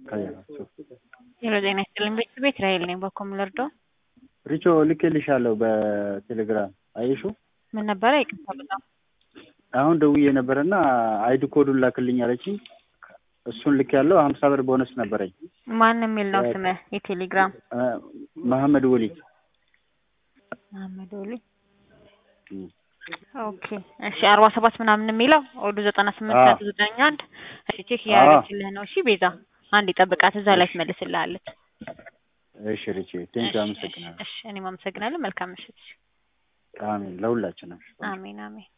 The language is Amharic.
ከያቸው ሄሎ ጤና ይስጥልኝ ቤተሰብ እስራኤል ነኝ። በኮም ልርዶ ሪቾ ልኬልሻለሁ በቴሌግራም አየሽው? ምን ነበረ? ይቅርታ በጣም አሁን ደውዬ ነበረና አይዲ ኮዱን ላክልኝ አለችኝ። እሱን ልክ ያለው ሀምሳ ብር ቦነስ ነበረኝ። ማን የሚል ነው ስምህ? የቴሌግራም መሐመድ ወሊ መሐመድ ወሊ ኦኬ እሺ አርባ ሰባት ምናምን የሚለው ወዱ ዘጠና ስምንት ነጥብ ዘጠኝ አንድ እሺ ቼክ እያደረግችልህ ነው። እሺ ቤዛ አንድ ጠብቃት፣ እዛ ላይ ትመልስልሃለች። እሺ ሪቼ ቴንክ አመሰግናለሁ። እሺ እኔም አመሰግናለሁ። መልካም ምሽት። አሜን ለሁላችንም። አሜን አሜን።